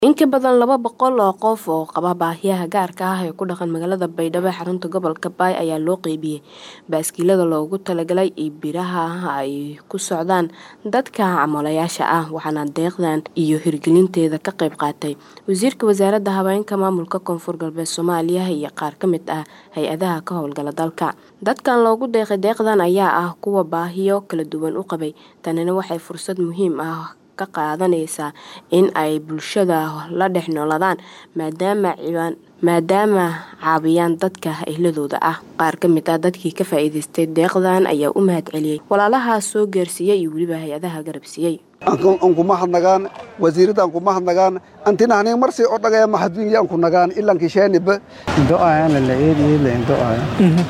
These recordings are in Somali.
In ka badan laba boqol oo qof oo qaba baahiyaha gaarka ah ee ku dhaqan magaalada Baydhabo ee xarunta gobolka Bay ayaa loo qaybiyay baaskiilada loogu talagalay in biraha ay ku socdaan dadka camaalayaasha ah waxaana deeqdan iyo hirgelinteeda ka qayb qaatay wasiirka wasaaradda haweenka maamulka koonfur galbeed Soomaaliya iyo qaar ka mid ah hay-adaha ka howlgala dalka dadkan loogu deeqay deeqdan ayaa ah kuwa baahiyo kala duwan u qabay tanina waxay fursad muhiim ah ka qaadanaysaa in ay bulshada la dhex noolaadaan maadaama maadaama caawiyaan dadka ehladooda ah qaar ka mid ah dadkii ka faa'iidaystay deeqdan ayaa u mahad celiyey walaalahaas soo gaarsiiyey iyo weliba hay-adaha garabsiiyey ankumahadnagaan wasiiradda ankumahadnagaan antinahanin marsi o dhagaya mahadwinya ankunagaan ilankisheeniba do'ayana la eediyela indo'aya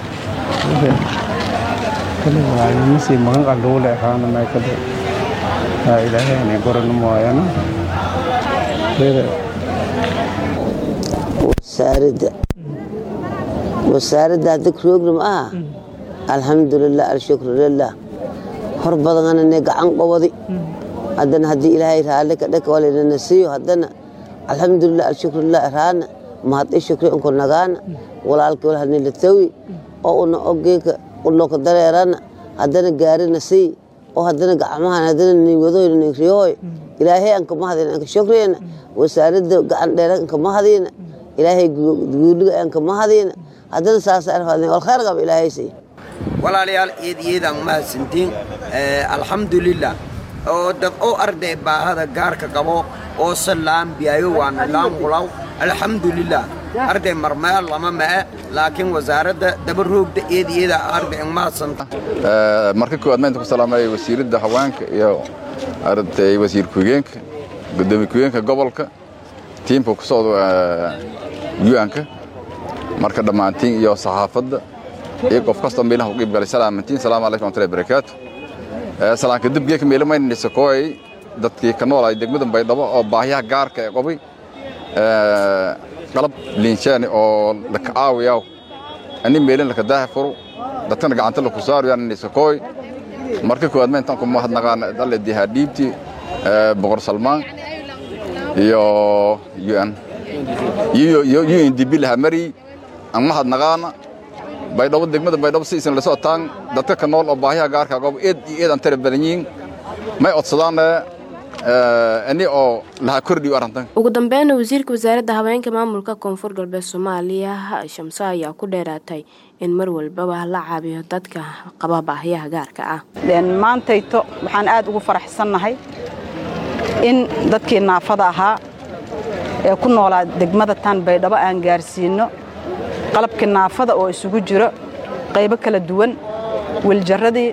kale waayo masi magan qalluule ahaana maykade haa ilaahayna goranu mooyana wasaaradda wasaaradda hadda program ah alxamdulilah alshukru lilah hor badanana gacan qobadi haddana haddii ilaahay raalli ka dhaka walinana siiyo haddana alxamdulilah alshukrulilah raana mahad i shukri unku nagaana walaalka walhanila tawi oo una ogeeka unoka dareerana haddana gaarina sii oo haddana gacmahan haddana niwadoyna nigriyooy ilaahay anka mahadina anka shukriyana wasaaradda gacan dheera anka mahadina ilaahay guuliga anka mahadina haddana saasa arfadna wal khayr qaba ilaahay sii walaalayaal eed iyadaan mahadsantiin alxamdulilah oo dad oo arday baahada gaarka qabo oo salaambiyayo waana laamulaw alxamdulilah arday marmeel lama mae laakiin wasaaradda daba roogda eed iyada arday mahadsanta marka koowaad maanta ku salaamaya wasiiradda haweenka iyo arday wasiir ku-higeenka gudoomiye ku-higeenka gobolka tiimka ku socda u-anka marka dhammaantiin iyo saxaafadda iyo qof kastoo meelaha u qiib galay salaamantiin salaamu calaykum wamatullahi barakaatu salaanka dibgeeka meelamaynani sakooyay dadkii ka noolay degmada baydhabo oo baahiyaha gaarka ee qobay qalab liinshaani oo laka aawiyaw ani meelin laka daaha furo dadkana gacanta laku saaruyaan sakooy marka koowaad mayntaan ku mahadnaqaan dalle dihaa dhiibti boqor salmaan iyo un iyo undb laha mari aan mahadnaqaana baydhabo degmada baydhabo si isin lasoo taan dadka ka nool oo baahiyaha gaarka qobo eed iyo eed aan tara badan yihiin may codsadaane ani oo lahaa kordhiyo arrintan ugu dambeynna wasiirka wasaaradda haweenka maamulka koonfur galbeed soomaaliya shamso ayaa ku dheeraatay in mar walbaba la caabiyo dadka qaba baahiyaha gaarka ah maantayto waxaan aad ugu faraxsannahay in dadkii naafada ahaa ee ku noolaa degmada tan baydhabo aan gaarsiinno qalabkii naafada oo isugu jiro qaybo kala duwan wiljaradii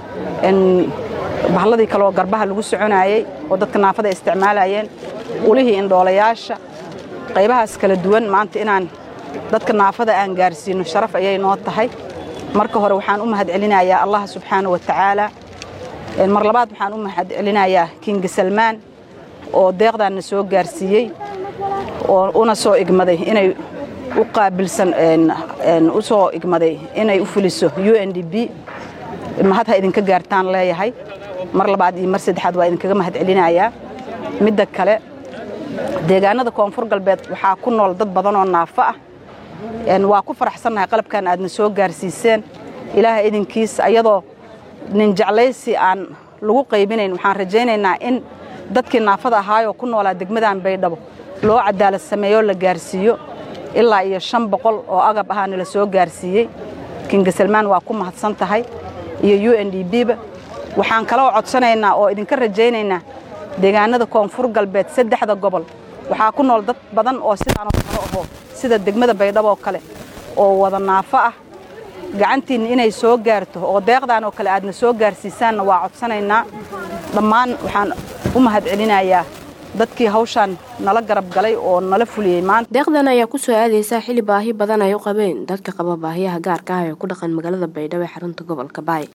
bahladii kaleoo garbaha lagu soconaayey oo dadka naafada ay isticmaalayeen ulihii indhoolayaasha qaybahaas kala duwan maanta inaan dadka naafada aan gaarsiinno sharaf ayay noo tahay marka hore waxaan u mahad celinayaa allah subxaana wa tacaala mar labaad waxaan u mahad celinayaa kinga salmaan oo deeqdaanna soo gaarsiiyey oo una soo igmaday inay u qaabilsan u soo igmaday inay u fuliso u n d b mahad ha idinka gaartaan leeyahay mar labaad iyo mar saddexaad waa idinkaga mahad celinayaa midda kale deegaanada koonfur galbeed waxaa ku nool dad badan oo naafo ah waa ku faraxsannahay qalabkan aadna soo gaarsiiseen ilaaha idinkiis ayadoo nin jeclaysi aan lagu qaybinayn waxaan rajaynaynaa in dadkii naafada ahaayoo ku noolaa degmadan baydhabo loo cadaalad sameeyoo la gaarsiiyo ilaa iyo shan boqol oo agab ahaana la soo gaarsiiyey kinga salmaan waa ku mahadsan tahay iyo u n d b ba waxaan kaloo codsanaynaa oo idinka rajaynaynaa deegaanada koonfur galbeed saddexda gobol waxaa ku nool dad badan oo sidaanoo kale ahoo sida degmada baydhabo oo kale oo wada naafo ah gacantiinna inay soo gaarto oo deeqdan oo kale aadna soo gaarsiisaanna waa codsanaynaa dhammaan waxaan u mahad celinayaa dadkii hawshaan nala garab galay oo nala fuliyey maanta deeqdan ayaa ku soo aadaysaa xili baahi badan ay u qabeen dadka qaba baahiyaha gaarka ah ee ku dhaqan magaalada baydhabo ee xarunta gobolka baay